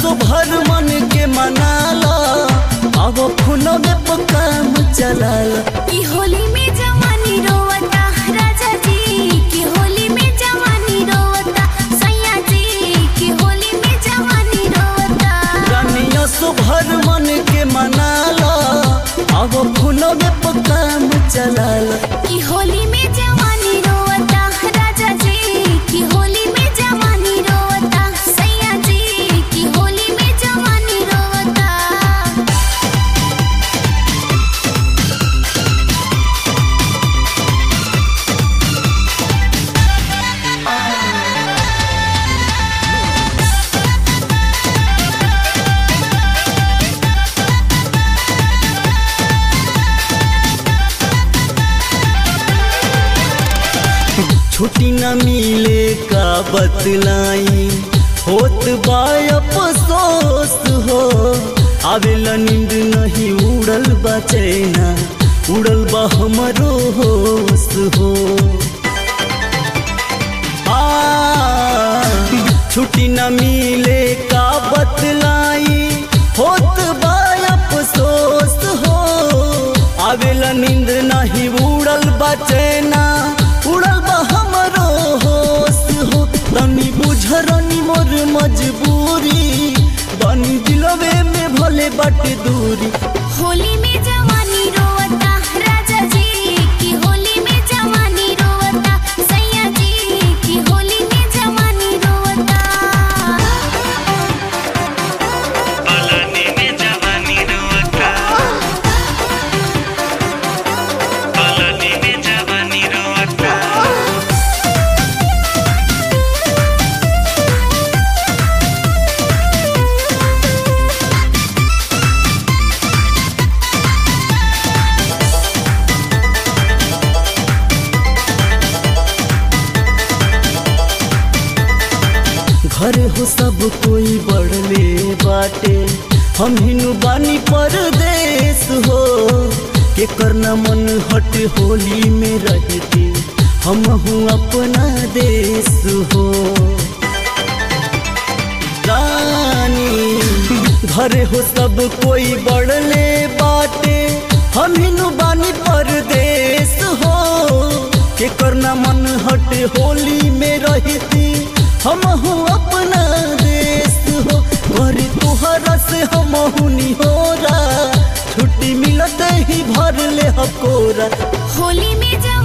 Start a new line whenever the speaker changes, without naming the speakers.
भर मन के मनाला अब फोनवे पर काम चलाला
की होली में जवानी रोवता राजा जी की होली में जवानी रोवता सैया जी की होली में जवानी रोवता
रानिया सो भर मन के मनाला अब फोनवे पर काम चलाला
की होली में जवानी रोवता राजा जी की होली में जवानी रोवता सैया जी की होली में जवानी रोवता
छुट्टी न मिले का बतलाई होत बा अफसोस हो आवेला नींद नहीं उड़ल बा चैना उड़ल बा हमरो होश हो आ, छुट्टी न मिले का बतलाई होत बा अफसोस हो आवेला नींद नहीं उड़ल बा चैना उड़ल बा हमरो होश हो तनी बुझरनी मोर मजबूरी बनी दिलवे में भले बट दूरी
होली में जवानी रोवता राजा जी की होली में जवानी रोवता सैया जी की होली में जवानी रोवता
पलानी में जवानी रोवता पलानी में जवानी रोवता
घर हो सब कोई बढ़ले बाटे हम हिनु बानी परदेश हो के करना मन हट होली में रहती हम हूँ अपना देश हो रानी घर हो सब कोई बढ़ले बाटे हम हिनु बानी परदेश हो के करना मन हट होली में रहती हम हूँ अपना देश हो घर तुहरा से हम हुनी हो छुट्टी मिलते ही भर ले हकोरा
होली में जवानी